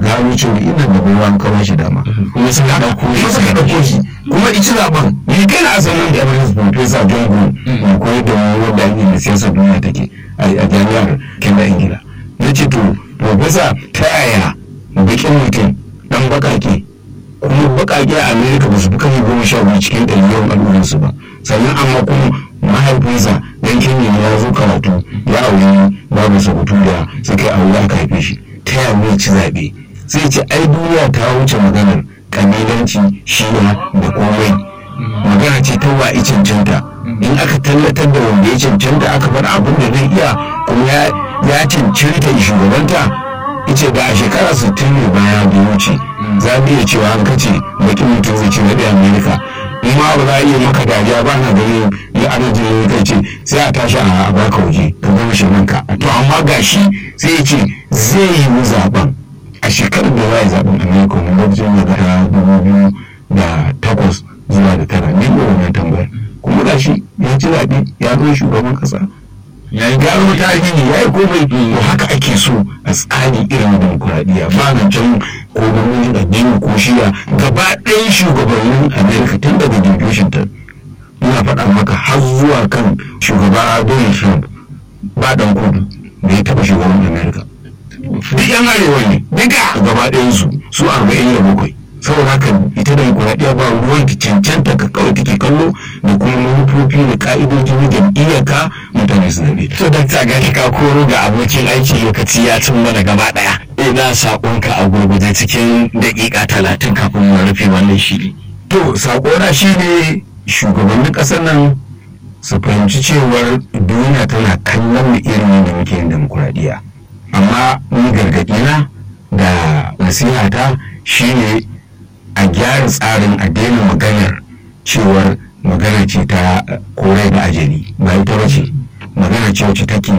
gano cewa ina da ruwan kawai shi dama kuma suka ɗauko kuma suka ɗauko shi kuma ici zaben ni kai na asalin da emirates professor john gould mai koyar da mu wadda ake da siyasar duniya take a jami'ar kenda ingila na ce to professor ta yaya bakin mutum dan bakake kuma bakake a america ba su fi kan goma sha biyu cikin ɗari yawan al'ummarsu ba sannan amma kuma mahaifinsa dan kenya ne ya zo karatu ya auri babu sabutu da suka yi aure aka haife shi ta yaya zai ci zaɓe sai ce ai duniya ta wuce maganar kabilanci shiya da komai magana ce ta wa cancanta in aka tallatar da wanda ya cancanta aka bar abin da zai iya kuma ya cancanta shugabanta ice da a shekara 60 ne baya da wuce za a iya cewa an kace bakin mutum zai ci zaɓe amerika in ma ba za a iya maka dariya ba na ganin ya ana jin kai ce sai a tashi a baka waje ka gama shirinka to amma gashi sai ya ce zai yi mu zaben a shekarar da za a yi zaben amerika wani lokacin da ta dubu biyu da takwas zuwa da tara ne ba wannan tambayar kuma gashi ya ci zaɓe ya zo shugaban ƙasa ya yi gano tarihi ya yi komai to haka ake so a tsari irin demokuraɗiyya ba na can ko gwamnatin addini ko shiya gaba ɗayan shugabannin amerika tun daga george washington ina faɗa maka har zuwa kan shugaba donald trump ba ɗan kudu da ya taɓa shugaban amerika duk yan arewa ne duka gaba ɗayansu su arba'in da bakwai saboda haka ita da demokuraɗiyya ba ruwan ki cancanta ka kawai take kallo da kuma manufofi da ka'idoji na jam'iyyar ka mutane su zabe. to dakta gashi ka koro ga abokin aiki lokaci ya cin mana gaba ɗaya ina saƙonka a gurguje cikin daƙiƙa talatin kafin mu rufe wannan shiri. to saƙona shi ne shugabannin ƙasar nan su fahimci cewar duniya tana kallon mu irin da muke yin demokuraɗiyya amma ni gargaɗi na da nasihata shine a gyara tsarin a daina maganar cewar magana ce ta korai da ajali ba ita ba ce magana ce wacce take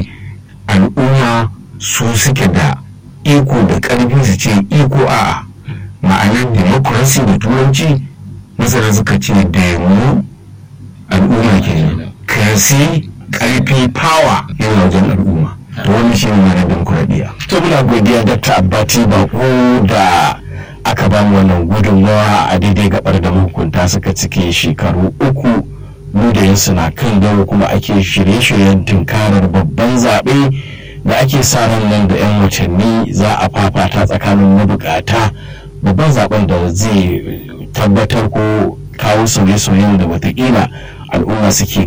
al'umma su suke da iko da ƙarfi su ce iko a ma'anar democracy da turanci masana suka ce demo al'umma ke kasi ƙarfi power yana wajen al'umma to wani shi ne ma'anar demokuraɗiyya to muna godiya dakta abbati bako da aka ba mu wannan gudunmawa a daidai gabar da mahukunta suka cike shekaru uku ludayin suna kan dawo kuma ake shirye-shiryen tunkarar babban zaɓe da ake sa ran nan da 'yan watanni za a fafata tsakanin mabukata babban zaben da zai tabbatar ko kawo sauye-sauyen da watakila al'umma suke